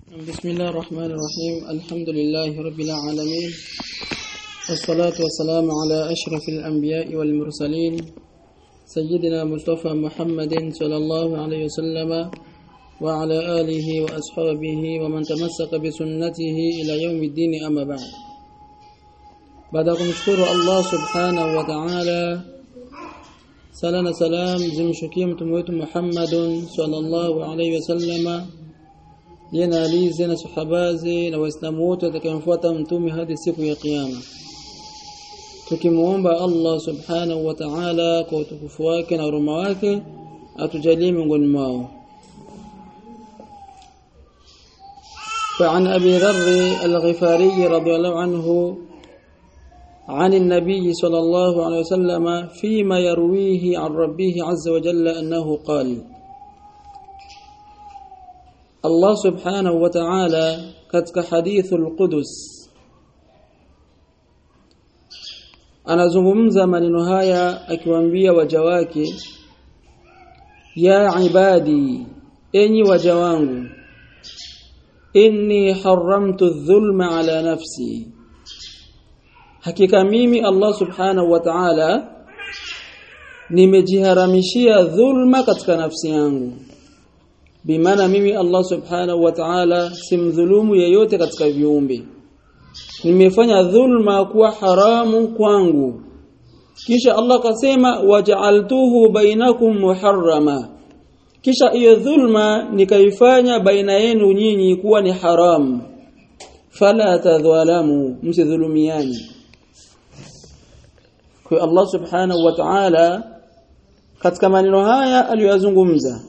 بسم الله الرحمن الرحيم الحمد لله رب العالمين والصلاة والسلام على أشرف الأنبياء والمرسلين سيدنا مصطفى محمد صلى الله عليه وسلم وعلى آله وأصحابه ومن تمسك بسنته إلى يوم الدين أما بعد بعد kumshukuru Allah subhanahu wa ta'ala sala na salam zimshukie mtume wetu Muhammadun sallallahu alaihi wasallama yena alize na sahabaze na waislamu wote watakayomfuata mtume hadi siku ya kiyama tukimuomba Allah subhanahu wa ta'ala kwa utukufu wake na huruma wake atujalie miongoni mwao فعن أبي ذر الغفاري رضي الله عنه عن النبي صلى الله عليه وسلم فيما يرويه عن ربه عز وجل أنه قال الله سبحانه وتعالى katika hadithu al-Qudus anazungumza maneno haya akiwaambia waja wake ya ibadi enyi waja wangu inni haramtu dhulma ala nafsi hakika mimi Allah subhanahu wa ta'ala nimejiharamishia dhulma katika nafsi yangu bimaana mimi Allah subhanahu wa ta'ala simdhulumu yeyote katika viumbe nimefanya dhulma kuwa haramu kwangu kisha Allah kasema waja'altuhu bainakum muharrama kisha hiyo dhulma nikaifanya baina yenu nyinyi kuwa ni haramu fala tadhalamu msidhulumiani kwa Allah subhanahu wa ta'ala katika maneno haya aliyozungumza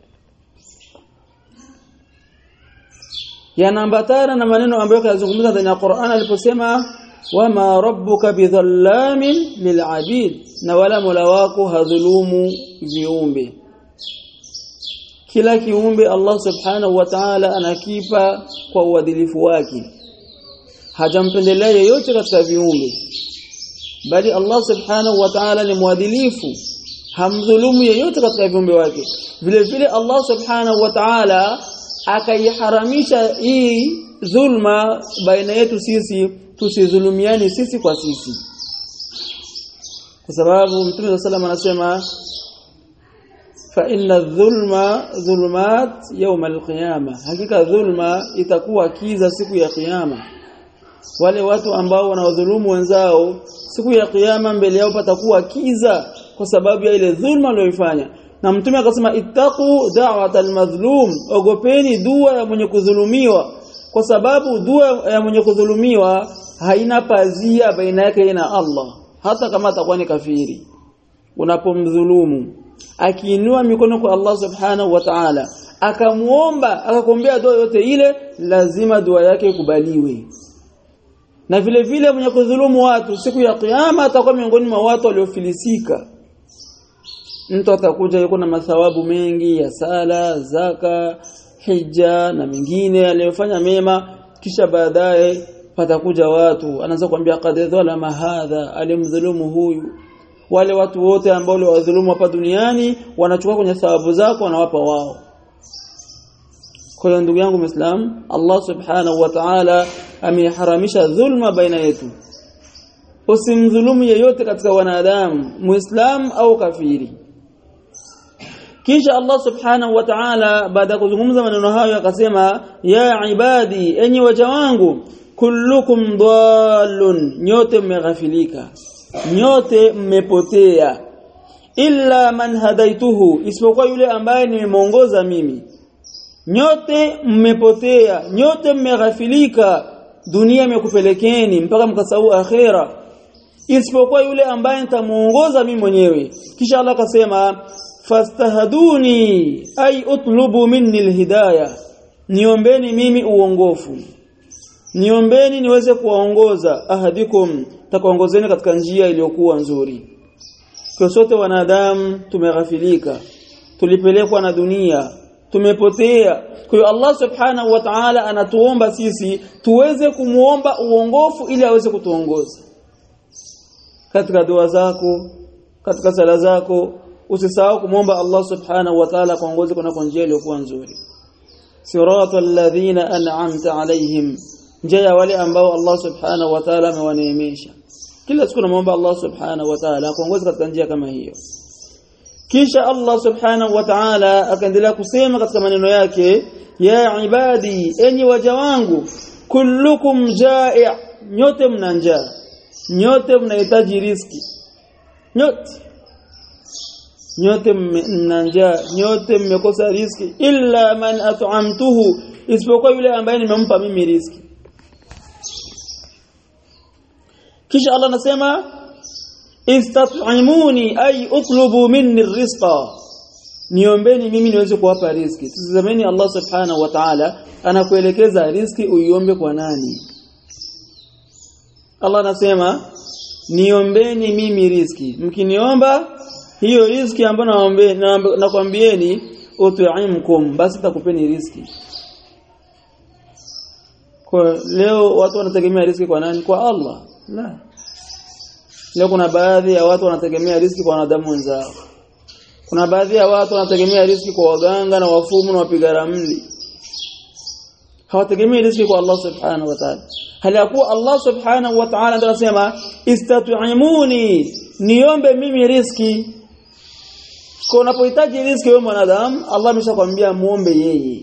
yanaambatana na maneno ambayo kayazungumza ndani ya Qur'an aliposema wama rabbuka bidhallamin lil'abid na wala mola wako hadhulumu viumbe kila kiumbe Allah subhanahu wa ta'ala anakipa kwa uadilifu wake hajampendelea yeyote katika viumbe bali Allah subhanahu wa ta'ala ni mwadilifu hamdhulumu yeyote katika viumbe wake vile vile Allah subhanahu wa ta'ala akaiharamisha hii dhulma baina yetu sisi tusidhulumiani sisi kwa sisi kwa sababu Mtume sallallahu anasema fa inna dhulma dhulumat yawm alqiyama hakika dhulma itakuwa kiza siku ya kiyama wale watu ambao wanawadhulumu wenzao siku ya kiyama mbele yao patakuwa kiza kwa sababu ya ile dhulma walioifanya na mtume akasema ittaqu da'watal madhlum ogopeni dua ya mwenye kudhulumiwa kwa sababu dua ya mwenye kudhulumiwa haina pazia baina yake na Allah hata kama atakuwa ni kafiri unapomdhulumu akiinua mikono kwa Allah subhanahu wa ta'ala akamuomba akakombea dua yote ile lazima dua yake ikubaliwe na vile vile mwenye kudhulumu watu siku ya kiyama atakuwa miongoni mwa watu waliofilisika mtu atakuja yuko na mathawabu mengi ya sala zaka hija na mengine aliyofanya mema kisha baadaye patakuja watu anaanza kuambia qad dhalama hadha alimdhulumu huyu wale watu wote ambao waliwadhulumu hapa duniani wanachukua kwenye thawabu zako wanawapa wao kwa hiyo ndugu yangu Muislam Allah subhanahu wa ta'ala ameharamisha dhulma baina yetu usimdhulumu yeyote katika wanadamu muislam au kafiri kisha Allah subhanahu wa ta'ala baada ya kuzungumza maneno hayo akasema ya ibadi enyi waja wangu kullukum dallun nyote mmeghafilika nyote mmepotea illa man hadaituhu isipokuwa yule ambaye nimemuongoza mimi nyote mmepotea nyote mmeghafilika dunia imekupelekeni mpaka mkasahau akhera isipokuwa yule ambaye nitamuongoza mimi mwenyewe kisha Allah akasema fastahduni ay utlubu minni alhidayah niombeni mimi uongofu niombeni niweze kuwaongoza ahadikum takuongozeni katika njia iliyokuwa nzuri kwa sote wanadamu tumeghafilika tulipelekwa na dunia tumepotea kwa hiyo Allah subhanahu wa ta'ala anatuomba sisi tuweze kumuomba uongofu ili aweze kutuongoza katika dua zako katika sala zako usisahau kumwomba Allah subhanahu wa ta'ala kuongoze kuna njia iliyokuwa nzuri siratal ladhina an'amta alaihim njia wale ambao Allah subhanahu wa ta'ala amewaneemesha kila siku namuomba Allah subhanahu wa ta'ala akuongoze katika njia kama hiyo kisha Allah subhanahu wa ta'ala akaendelea kusema katika maneno yake ya ibadi enyi waja wangu kullukum ja'i nyote mna njaa nyote mnahitaji riski nyote nyote mna njaa nyote mmekosa riski illa man at'amtuhu isipokuwa yule ambaye nimempa mimi riski kisha Allah anasema istat'imuni ay utlubu minni rizqa niombeni mimi niweze kuwapa riski tazameni Allah subhanahu wa ta'ala anakuelekeza riski uiombe kwa nani Allah anasema niombeni mimi riski mkiniomba hiyo riski ambayo naombe nakwambieni ut'imkum basi takupeni riski kwa leo watu wanategemea riski kwa nani kwa Allah la leo kuna baadhi ya watu wanategemea riski kwa wanadamu wenzao kuna baadhi ya watu wanategemea riski kwa waganga na wafumu na wapiga ramli hawategemei riski kwa Allah subhanahu wa ta'ala hali ya kuwa Allah subhanahu wa ta'ala ndio anasema istat'imuni niombe mimi riski kwa unapohitaji riski wewe mwanadamu Allah ameshakwambia muombe yeye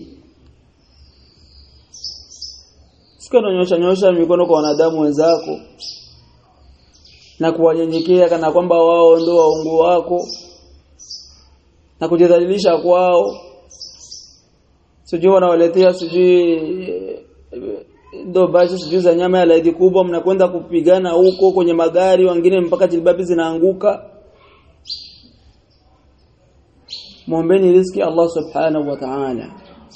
Sika nyosha nyosha mikono kwa wanadamu wenzako na kuwanyenyekea kana kwamba wao ndio waungu wako na kujidhalilisha kwao sijui wanawaletea sijui ndo baadhi sijui za nyama ya laidi kubwa mnakwenda kupigana huko kwenye magari wengine mpaka jilbabi zinaanguka muombeni riziki Allah subhanahu wa ta'ala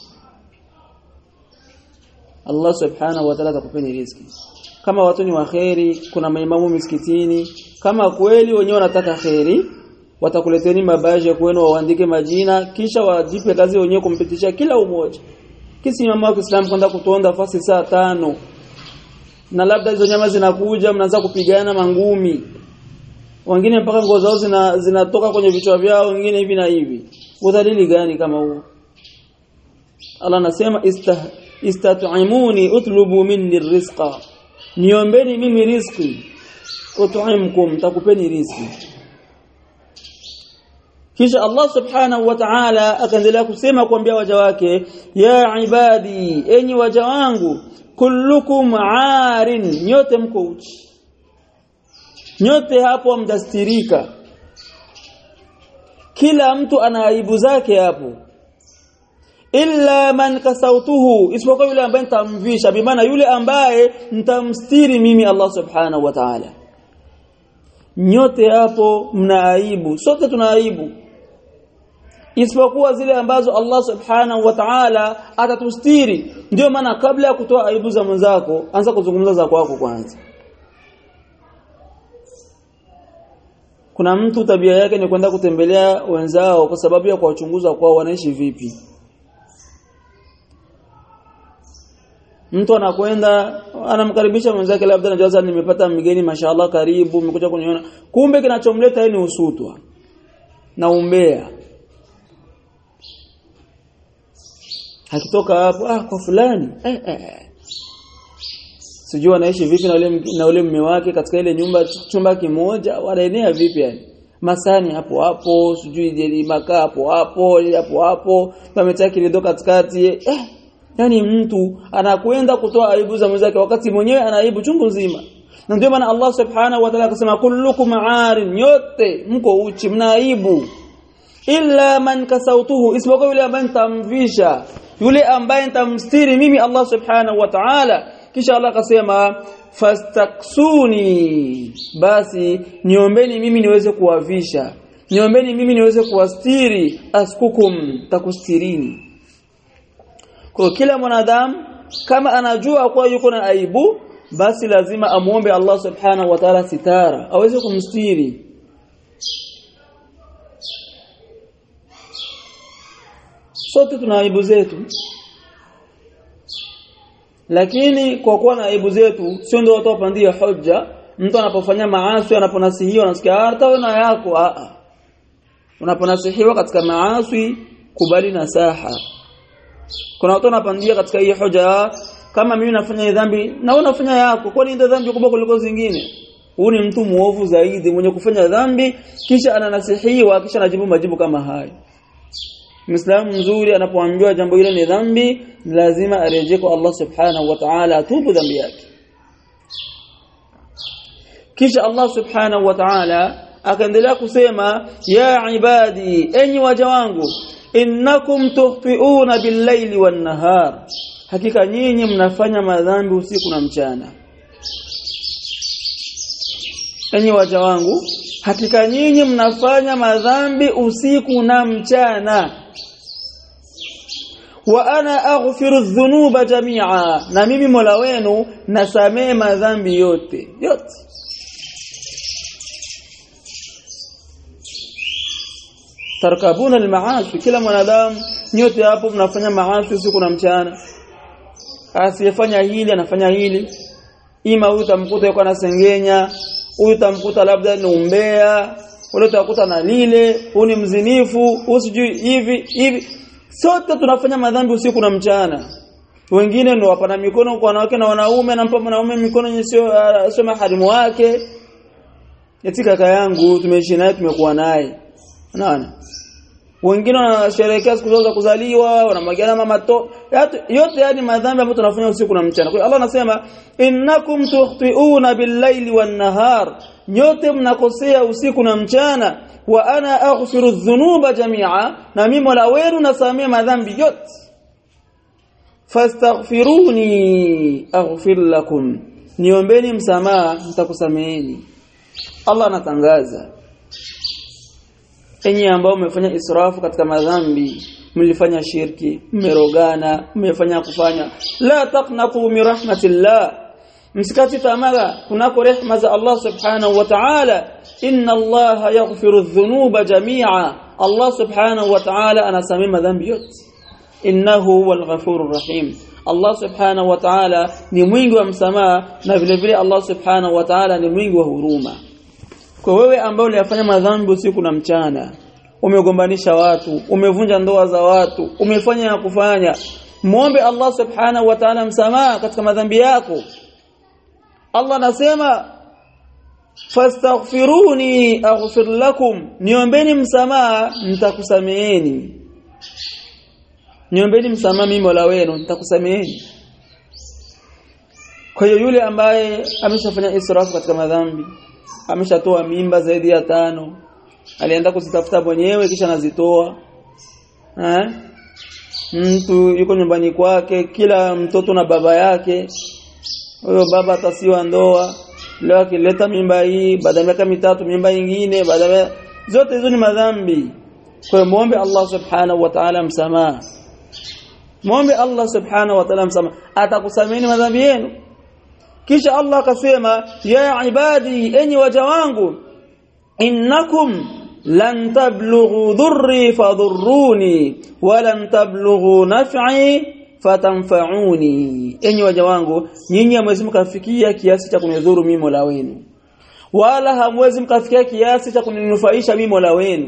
Allah subhanahu wa ta'ala atakupeni riziki kama watu ni waheri kuna maimamu misikitini kama kweli wenyewe wanataka kheri watakuleteni mabaji kwenu waandike majina kisha wajipe kazi wenyewe kumpitisha kila umoja kisi mama wa Kiislamu kwenda kutonda fasi saa tano na labda hizo nyama zinakuja mnaanza kupigana mangumi wengine mpaka nguo zao zina, zinatoka kwenye vichwa vyao wengine hivi na hivi udhalili gani kama huo Allah anasema istah, istat'imuni utlubu minni rizqa niombeni mimi riziki ut'imkum takupeni riziki kisha Allah subhanahu wa ta'ala akaendelea kusema kuambia waja wake ya ibadi enyi waja wangu kullukum arin nyote mko uchi nyote hapo mtastirika kila mtu ana aibu zake hapo illa man kasautuhu isipokuwa yule ambaye nitamvisha bimaana yule ambaye nitamstiri mimi Allah subhanahu wa ta'ala nyote hapo mna aibu sote tuna aibu isipokuwa zile ambazo Allah subhanahu wa ta'ala atatustiri ndio maana kabla ya kutoa aibu za mwenzako anza kuzungumza za kwako kwanza kuna mtu tabia yake ni kwenda kutembelea wenzao kwa sababu ya kuwachunguza kwao wanaishi vipi mtu anakwenda anamkaribisha mwenzake labda anajaza nimepata mgeni mashallah karibu umekuja kuniona kumbe kinachomleta yeye ni usutwa na umbea akitoka hapo ah kwa fulani eh, eh. sijui anaishi vipi na ule na ule mume wake katika ile nyumba chumba kimoja wanaenea vipi yani masani hapo hapo sijui jeli makaa hapo hapo hapo hapo pametia kilido katikati eh yani mtu anakwenda kutoa aibu za mwenzake wakati mwenyewe ana aibu chungu nzima na ndio maana Allah subhanahu wa ta'ala akasema kullukum aarin yote mko uchi mna aibu illa man kasautuhu isipokuwa yule ambaye nitamvisha yule ambaye nitamstiri mimi Allah subhanahu wa ta'ala kisha Allah akasema fastaksuni basi niombeni mimi niweze kuwavisha niombeni mimi niweze kuwastiri askukum takustirini kwa kila mwanadamu kama anajua kuwa yuko na aibu basi lazima amuombe Allah subhanahu wa ta'ala sitara aweze kumstiri sote tuna aibu zetu lakini kwa kuwa na aibu zetu sio ndio watu wapandia hoja mtu anapofanya maasi anaponasihiwa anasikia hata wewe na yako a a unaponasihiwa katika maasi kubali nasaha kuna watu wanapandia katika hii hoja kama mimi nafanya dhambi na wewe unafanya yako kwani ndio dhambi kubwa kuliko zingine huu ni mtu muovu zaidi mwenye kufanya dhambi kisha ananasihiwa kisha anajibu majibu kama haya Muislamu mzuri anapoambiwa jambo hilo ni dhambi lazima arejee kwa Allah subhanahu wa ta'ala atubu dhambi yake kisha Allah subhanahu wa ta'ala akaendelea kusema ya ibadi enyi waja wangu innakum tukhfiuna bil-laili wan-nahar hakika nyinyi mnafanya madhambi usiku na mchana enyi waja wangu hakika nyinyi mnafanya madhambi usiku na mchana wa ana aghfiru dhunuba jami'a na mimi Mola wenu nasamee madhambi yote yote tarkabuna almaasi kila mwanadamu nyote hapo mnafanya maasi usiku na mchana asiyefanya hili anafanya hili ima huyu tamkuta yuko anasengenya huyu tamkuta labda ni umbea ule utakuta na lile huyu ni mzinifu huyu sijui hivi hivi sote tunafanya madhambi usiku na mchana wengine ndio wapana mikono kwa wanawake na wanaume anampa mwanaume mikono yenye sio sio maharimu wake eti kaka yangu tumeishi naye tumekuwa naye unaona wengine wanasherehekea siku zao za kuzaliwa wanamwagiana mama to yote yani madhambi ambayo tunafanya usiku na mchana kwa hiyo Allah anasema innakum tukhti'una bil-laili wan-nahar nyote mnakosea usiku na mchana wa ana aghfiru dhunuba jami'a na mimi Mola wenu nasamea madhambi yote fastaghfiruni aghfir lakum niombeni msamaha nitakusameeni Allah anatangaza enyi ambao mmefanya israfu katika madhambi mlifanya shirki mmerogana mmefanya kufanya la taqnatu min rahmatillah msikati tamaa kunako rehma za Allah subhanahu wa ta'ala inna Allah yaghfiru dhunuba jami'a Allah subhanahu wa ta'ala anasamea madhambi yote innahu huwal ghafurur rahim Allah subhanahu wa ta'ala ni mwingi wa msamaha na vile vile Allah subhanahu wa ta'ala ni mwingi wa huruma kwa wewe ambao uliyafanya madhambi usiku na mchana umegombanisha watu umevunja ndoa za watu umefanya ya kufanya muombe Allah subhanahu wa ta'ala msamaha katika madhambi yako Allah anasema fastaghfiruni aghfir lakum niombeni msamaha nitakusameeni niombeni msamaha mimi Mola wenu nitakusameeni kwa hiyo yule ambaye ameshafanya israfu katika madhambi ameshatoa mimba zaidi ya tano alienda kuzitafuta mwenyewe kisha anazitoa eh mtu yuko nyumbani kwake kila mtoto na baba yake huyo baba atasiwa ndoa leo akileta mimba hii baada ya miaka mitatu mimba nyingine baada zote hizo ni madhambi kwa hiyo muombe Allah subhanahu wa ta'ala msamaha muombe Allah subhanahu wa ta'ala msamaha atakusameni madhambi yenu kisha Allah akasema ya ibadi enyi waja wangu innakum lan tablughu dhurri fadhurruni wa lan tablughu naf'i fatanfa'uni enyi waja wangu nyinyi hamwezi mkafikia kiasi cha kunidhuru mimi Mola wenu wala hamwezi mkafikia kiasi cha kuninufaisha mimi Mola wenu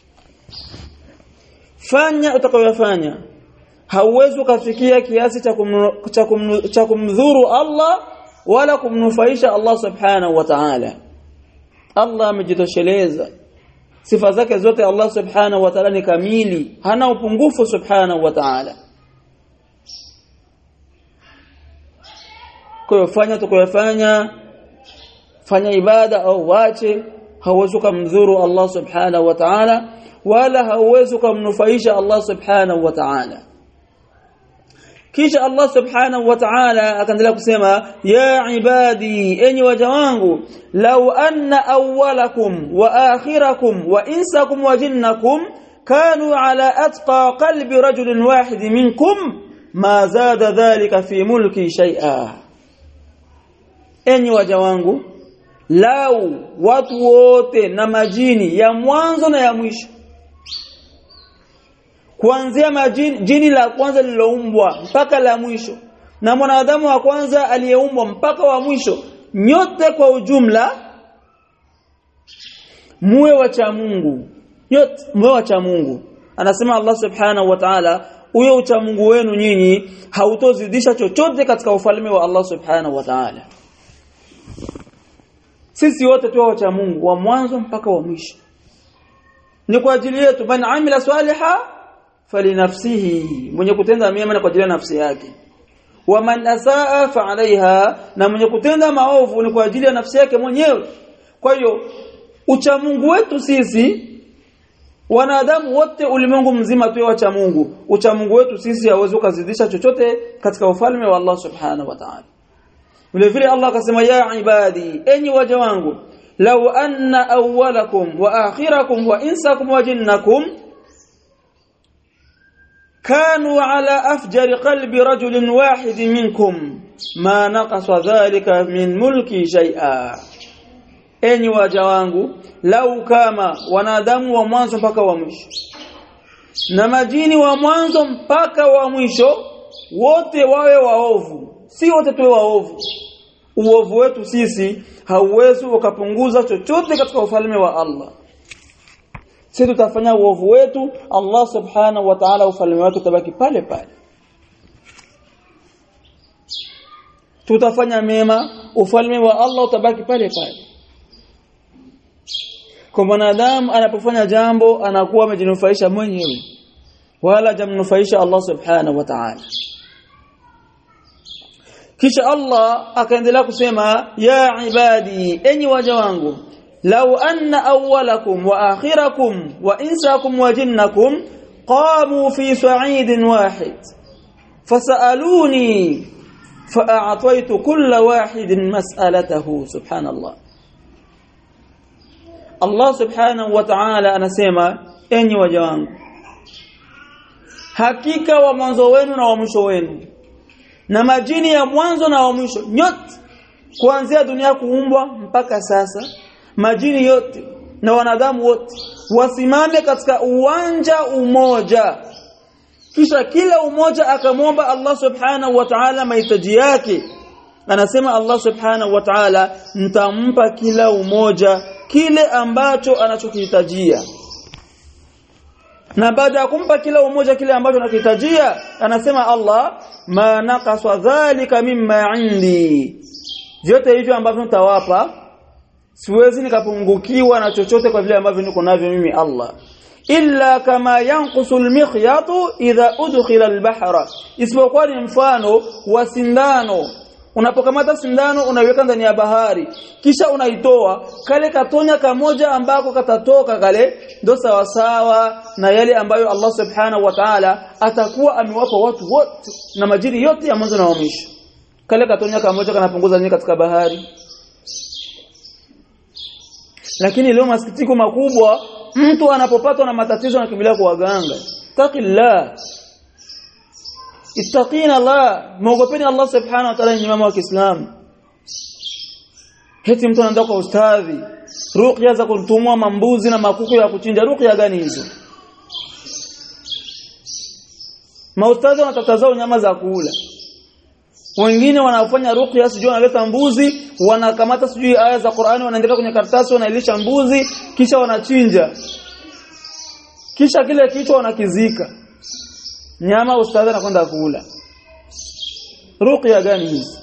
fanya utakayofanya hauwezi ukafikia kiasi cha kumdhuru Allah wala kumnufaisha Allah subhanahu wa ta'ala Allah amejitosheleza sifa zake zote Allah subhanahu wa ta'ala ni kamili hana upungufu subhanahu wa ta'ala kwa fanya tukayofanya fanya ibada au wache hauwezi kumdhuru Allah subhanahu wa ta'ala wala hauwezi kumnufaisha Allah subhanahu wa ta'ala kisha Allah subhanahu wa ta'ala akaendelea kusema ya ibadi enyi waja wangu law anna awwalakum wa akhirakum wa insakum wa jinnakum kanu ala atqa qalbi rajulin wahid minkum ma zada dhalika fi mulki shay'a enyi waja wangu lau watu wote na majini ya mwanzo na ya mwisho kuanzia majini jini la kwanza lililoumbwa mpaka la mwisho na mwanadamu wa kwanza aliyeumbwa mpaka wa mwisho nyote kwa ujumla muwe wacha Mungu yote muwe wacha Mungu anasema Allah subhanahu wa ta'ala huyo uchamungu wenu nyinyi hautozidisha chochote katika ufalme wa Allah subhanahu wa ta'ala sisi wote tu wacha Mungu wa mwanzo mpaka wa mwisho ni kwa ajili yetu man amila swaliha falinafsihi mwenye kutenda mema ni kwa ajili ya nafsi yake wa man asaa fa alaiha na mwenye kutenda maovu ni kwa ajili ya nafsi yake mwenyewe kwa hiyo ucha Mungu wetu sisi wanadamu wote ulimwengu mzima tu wacha Mungu ucha Mungu wetu sisi hawezi kuzidisha chochote katika ufalme wa Allah subhanahu wa ta'ala vile vile Allah akasema ya ibadi enyi waja wangu law anna awwalakum wa akhirakum wa insakum wa jinnakum كانوا على أفجر قلب رجل واحد منكم ما نقص ذلك من ملكي شيئا enyi waja wangu lau kama wanadamu wa mwanzo mpaka wa mwisho na majini wa mwanzo mpaka wa mwisho wote wawe waovu si wote tuwe waovu uovu wetu sisi hauwezi ukapunguza chochote katika ufalme wa Allah sisi tutafanya uovu wetu Allah subhanahu wa ta'ala ufalme wake utabaki pale pale tutafanya mema ufalme wa Allah utabaki pale pale kwa mwanadamu anapofanya jambo anakuwa amejinufaisha mwenyewe wala jamnufaisha Allah subhanahu wa ta'ala kisha Allah akaendelea kusema ya ibadi enyi waja wangu law anna awwalakum wa akhirakum wa insakum wa jinnakum qamu fi sa'idin wahid fasaluni fa'ataytu kulla wahidin mas'alatahu subhanallah Allah subhanahu wa ta'ala anasema enyi waja wangu hakika wa mwanzo wenu na wa mwisho wenu na majini ya mwanzo na wa mwisho nyote kuanzia dunia kuumbwa mpaka sasa majini yote na wanadamu wote wasimame katika uwanja umoja kisha kila umoja akamwomba Allah subhanahu wa ta'ala mahitaji yake anasema Allah subhanahu wa ta'ala mtampa kila umoja kile ambacho anachokihitajia na baada ya kumpa kila umoja kile ambacho anakihitajia anasema Allah ma naqasa dhalika mimma indi vyote hivyo ambavyo nitawapa siwezi nikapungukiwa na chochote kwa vile ambavyo niko navyo mimi Allah illa kama yanqusu almikhyatu idha udkhila albahra isipokuwa ni mfano wa sindano unapokamata sindano unaiweka ndani ya bahari kisha unaitoa kale katonya kamoja ambako katatoka kale ndo sawa sawa na yale ambayo Allah subhanahu wa ta'ala atakuwa amewapa watu wote na majiri yote ya mwanzo na wa mwisho kale katonya kamoja kanapunguza nini katika bahari lakini leo masikitiko makubwa mtu anapopatwa na matatizo anakimbilia kwa waganga taqillah ittaqina Allah muogopeni Allah subhanahu wa ta'ala ni mama wa Kiislamu heti mtu anaenda kwa ustadhi ruqya za kutumua mambuzi na makuku ya kuchinja ruqya gani hizo maustadhi wanatatazao nyama za kula wengine wanafanya ruqya sijui wanaleta mbuzi wanakamata sijui aya za Qur'ani wanaandika kwenye karatasi wanailisha mbuzi kisha wanachinja kisha kile kichwa wanakizika nyama ustadhi anakwenda kula ruqya gani hizi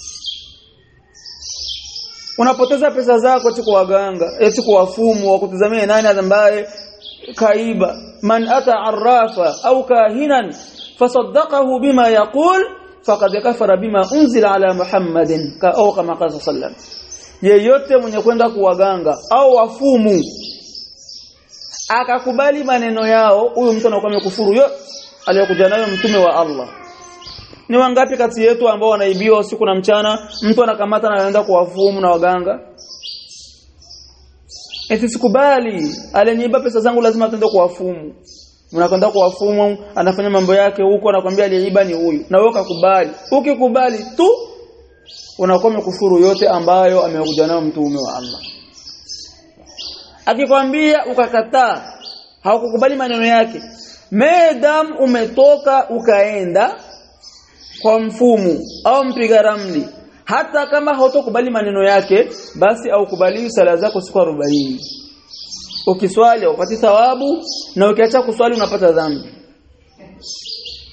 unapoteza pesa zako eti kwa waganga eti kwa wafumu wa kutazamia nani ambaye kaiba man ata arrafa au kahinan fasaddaqahu bima yaqul faqad kafara bima unzila ala muhammadin ka au kama qala sallam yeyote mwenye kwenda kuwaganga au wafumu akakubali maneno yao huyo mtu anakuwa amekufuru yote aliyokuja nayo mtume wa Allah ni wangapi kati yetu ambao wanaibiwa usiku na mchana mtu anakamata na anaenda kuwafumu na waganga eti sikubali aliniiba pesa zangu lazima tuende kuwafumu unakwenda kuwafumu anafanya mambo yake huko anakwambia aliyeiba ni huyu na wewe ukakubali ukikubali tu unakuwa umekufuru yote ambayo amekuja nayo mtume wa Allah akikwambia ukakataa haukukubali maneno yake medam umetoka ukaenda kwa mfumu au mpiga ramli hata kama hautokubali maneno yake basi au kubali sala zako siku 40 ukiswali upati thawabu na ukiacha kuswali unapata dhambi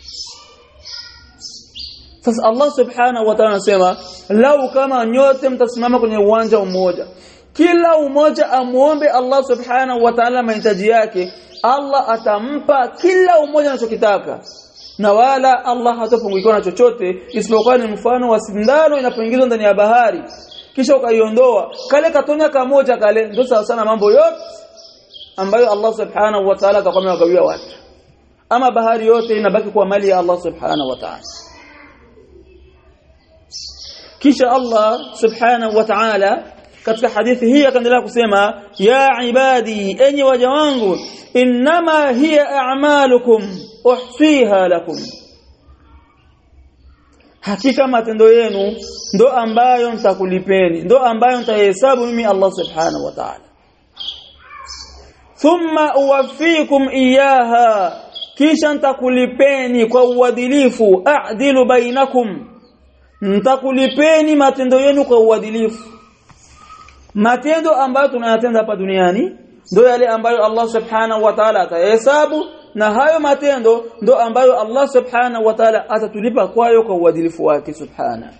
sasa Allah subhanahu wa ta'ala anasema lau kama nyote mtasimama kwenye uwanja mmoja kila umoja amuombe Allah subhanahu wa ta'ala mahitaji yake Allah atampa kila umoja anachokitaka na wala Allah hatapungukiwa na chochote isipokuwa ni mfano wa sindano inapoingizwa ndani ya bahari kisha ukaiondoa kale katonya kamoja kale ndio sawa sana mambo yote ambayo Allah subhanahu wa ta'ala atakuwa amewagawia watu ama bahari yote inabaki kuwa mali ya Allah subhanahu wa ta'ala kisha Allah subhanahu wa ta'ala katika hadithi hii akaendelea kusema ya ibadi enyi waja wangu innama hiya a'malukum uhsiha lakum hakika matendo yenu ndo ambayo nitakulipeni ndo ambayo nitahesabu mimi Allah subhanahu wa ta'ala thumma uwaffikum iyaha kisha nitakulipeni kwa uadilifu a'dilu bainakum nitakulipeni matendo yenu kwa uadilifu matendo ambayo tunayatenda hapa duniani ndio yale ambayo Allah subhanahu wa ta'ala atahesabu na hayo matendo ndo ambayo Allah subhanahu wa ta'ala atatulipa kwayo kwa uadilifu wake subhana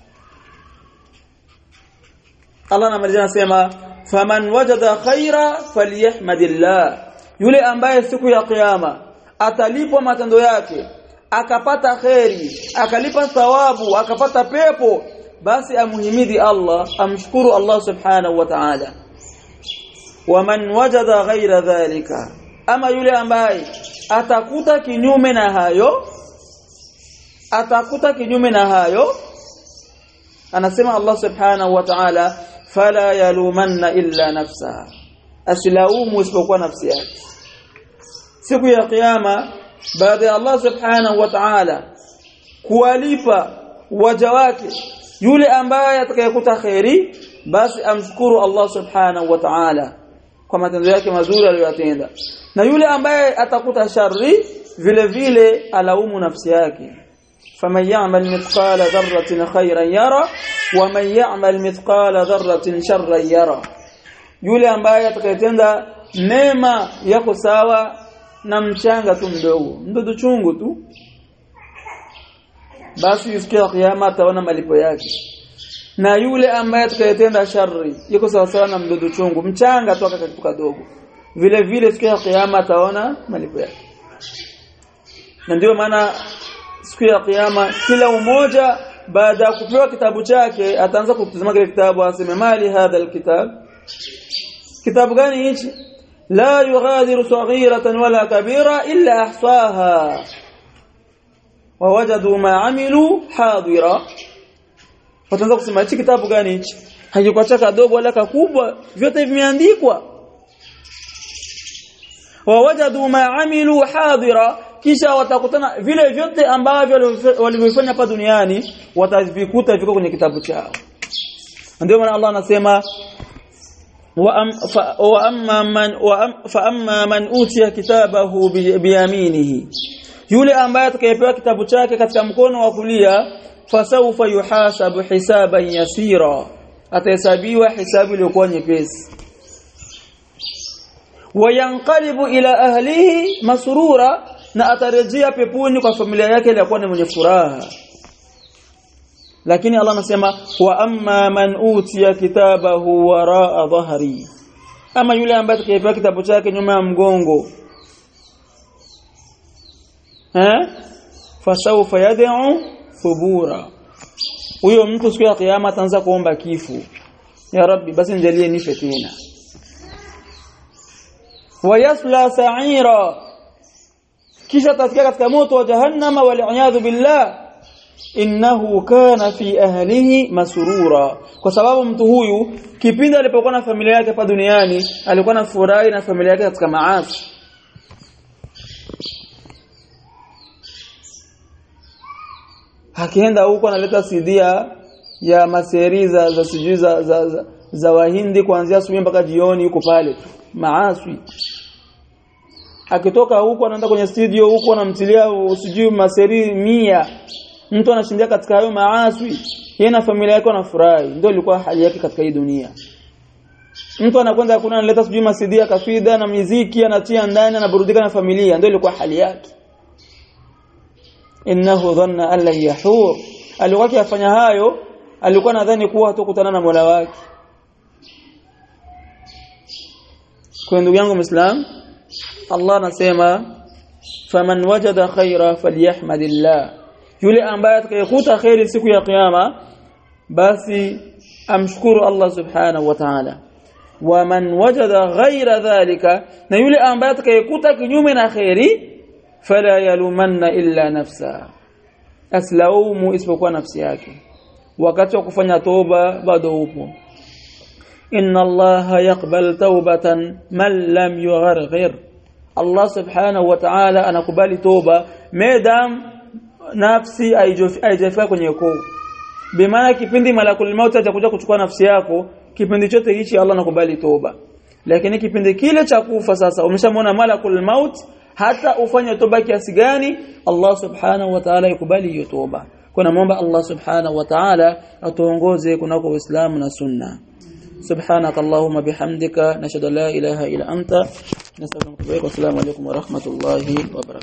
Allah anamalizia anasema faman wajada khaira falyahmadillah yule ambaye siku ya kiyama atalipwa matendo yake akapata kheri akalipa thawabu akapata pepo basi amuhimidi Allah amshukuru Allah subhanahu wa ta'ala waman wajada ghaira dhalika ama yule ambaye atakuta kinyume na hayo atakuta kinyume na hayo anasema Allah subhanahu wa ta'ala fala yalumanna illa nafsaha asilaumu isipokuwa nafsi yake siku ya kiyama baada ya Allah subhanahu wa ta'ala kuwalipa waja wake yule ambaye atakayekuta khairi basi amshukuru Allah subhanahu wa ta'ala kwa matendo yake mazuri aliyotenda na yule ambaye atakuta shari vile vile alaumu nafsi yake faman ya'mal mithqala dharratin khayran yara wa man ya'mal mithqala dharratin sharran yara yule ambaye atakayetenda mema yako sawa na mchanga tu mdogo mdudu chungu tu basi siku ya kiyama ataona malipo yake na yule ambaye atakayetenda shari yuko sawa sawa na mdudu chungu mchanga tu akakatuka kadogo vile vile siku ya kiyama ataona malipo yake na ndio maana siku ya kiyama kila umoja baada ya kupewa kitabu chake ataanza kutazama kile kitabu aseme mali hadha alkitab kitabu gani hichi la yughadiru saghiratan wala kabira illa ahsaha wawajadu ma amilu hadira wataanza kusema hichi kitabu gani hichi hakikuacha kadogo wala kakubwa vyote vimeandikwa wawajadu ma amilu hadira kisha watakutana vile vyote ambavyo walivyofanya hapa duniani watavikuta viko kwenye kitabu chao ndio maana Allah anasema wa amma man fa amma man utiya kitabahu biyaminihi yule ambaye atakayepewa kitabu chake katika mkono wa kulia fasawfa yuhasabu hisaban yasira atahesabiwa hisabu iliyokuwa nyepesi wayanqalibu ila ahlihi masrura na atarejea peponi kwa familia yake iliyokuwa ni mwenye furaha lakini Allah anasema wa amma man utiya kitabahu waraa dhahri ama yule ambaye atakayepewa kitabu chake nyuma ya mgongo eh fasawfa yad'u thubura huyo mtu siku ya kiyama ataanza kuomba kifo ya rabbi basi nijalie nife tena wayasla sa'ira kisha atasikia katika moto wa jahannama wal billah innahu kana fi ahlihi masurura kwa sababu mtu huyu kipindi alipokuwa na familia yake hapa duniani alikuwa na furahi na familia yake katika maasi akienda huko analeta sidia ya maseri za za sijui za, za, za, za wahindi kuanzia asubuhi mpaka jioni yuko pale tu maaswi akitoka huko anaenda kwenye studio huko anamtilia sijui maseri mia mtu anashindia katika hayo maaswi yeye na familia yake wanafurahi ndio ilikuwa hali yake katika hii dunia mtu anakwenda kuna analeta sijui masidia kafida na miziki anatia ndani anaburudika na familia ndio ilikuwa hali yake innahu dhanna an lan yahur alikuwa akifanya hayo alikuwa nadhani kuwa hatukutana na Mola wake kwa ndugu yangu Muislam Allah anasema faman wajada khaira falyahmadillah yule ambaye atakayekuta khairi siku ya kiyama basi amshukuru Allah subhanahu wa ta'ala waman wajada ghaira dhalika na yule ambaye atakayekuta kinyume na khairi fala yalumanna illa nafsa aslaumu isipokuwa nafsi yake wakati wa kufanya toba bado upo inna allaha yaqbal tawbatan man lam yugharghir Allah subhanahu wa ta'ala anakubali toba madam nafsi haijafika kwenye koo bimaana kipindi malakul maut atakuja kuchukua nafsi yako kipindi chote hichi Allah anakubali toba lakini kipindi kile cha kufa sasa umeshamwona malakul maut hata ufanye toba kiasi gani Allah subhanahu wa ta'ala ikubali hiyo toba kuna muomba Allah subhanahu wa ta'ala atuongoze kunako Uislamu na Sunna سبحانك اللهم بحمدك نشهد لا إله إلا أنت نستغفرك والسلام عليكم ورحمة الله وبركاته